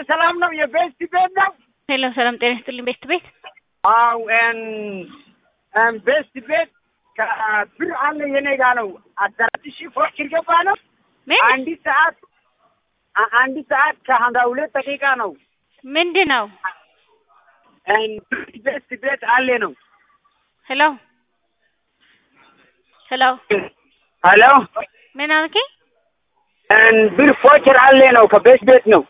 ሰላም ነው? የቤስት ቤት ነው? ሄሎ ሰላም ጤና ይስጥልኝ። ቤስት ቤት አው ኤን ኤን ቤስት ቤት ከብር አለ የኔ ጋ ነው። አስራ አራት ሺህ ፎቅ ገባ ነው። ምን አንድ ሰዓት አ- አንድ ሰዓት ከሀምሳ ሁለት ደቂቃ ነው። ምንድን ነው? ኤን ቤስት ቤት አለ ነው። ሄሎ ሄሎ ሄሎ ምን አልከኝ? ኤን ብር ፎቸር አለ ነው። ከቤስት ቤት ነው።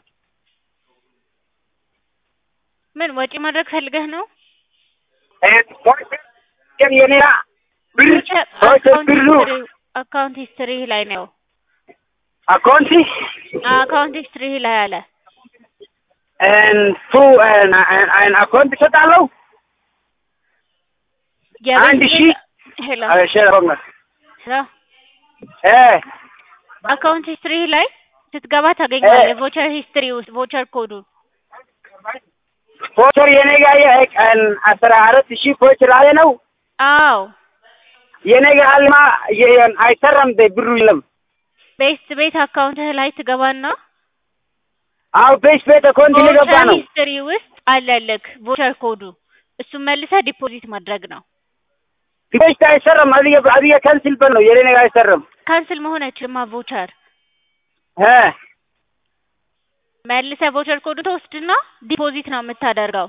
ምን ወጪ ማድረግ ፈልገህ ነው? ኤን ፎቸር የኔ ጋ ብር ፎቸር አካውንት ብሩ ሂስትሪ አካውንት ሂስትሪ ላይ ነው። አካውንቲ አካውንት ሂስትሪ ላይ አለ። ኤን ቱ ኤን ኤን አካውንት እሰጣለሁ የቤት አንድ ቤት- ሺህ ሄሎ እሺ ሮመር ሄሎ እ አካውንት ሂስትሪ ላይ ስትገባ ታገኘዋለህ። ቮቸር ሂስትሪ ውስጥ ቮቸር ኮዱን ፎቸር የኔ ጋ የቀን አስራ አራት ሺህ ፎቸር አለ ነው። አዎ የኔ ጋ አልማ የን አይሰራም ደ ብሩ የለም። ቤስት ቤት አካውንትህ ላይ ትገባና አው ቤስ ቤት አካውንት ሊገባ ቮቸር ነው። ሂስትሪ ውስጥ አለልክ ቮቸር ኮዱ እሱን መልሰህ ዲፖዚት ማድረግ ነው። ቤስ አይሰራም። አብየ አብየ ካንስል በል ነው የኔ ጋ አይሰራም። ካንስል መሆን አይችልማ ቮቸር እ መልሰህ ቮቸር ኮዱ ተወስድና ዲፖዚት ነው የምታደርገው።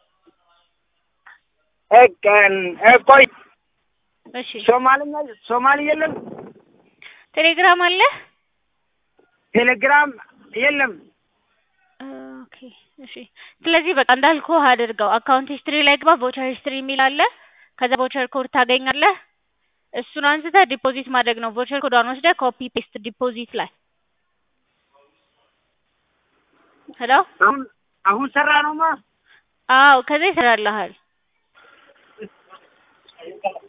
እቀን ቆይ እሺ ሶማልኛ ሶማሊ የለም፣ ቴሌግራም አለ? ቴሌግራም የለም። ኦኬ እሺ። ስለዚህ በቃ እንዳልኩህ አድርገው። አካውንት ሂስትሪ ላይ ግባ። ቮቸር ሂስትሪ የሚል አለ። ከዛ ቮቸር ኮድ ታገኛለህ። እሱን አንስተህ ዲፖዚት ማድረግ ነው። ቮቸር ኮዷን ወስደህ ኮፒ ፔስት ዲፖዚት ላይ ሄሎ። አሁን አሁን ሰራ ነውማ አዎ ከዛ ይሰራልሃል።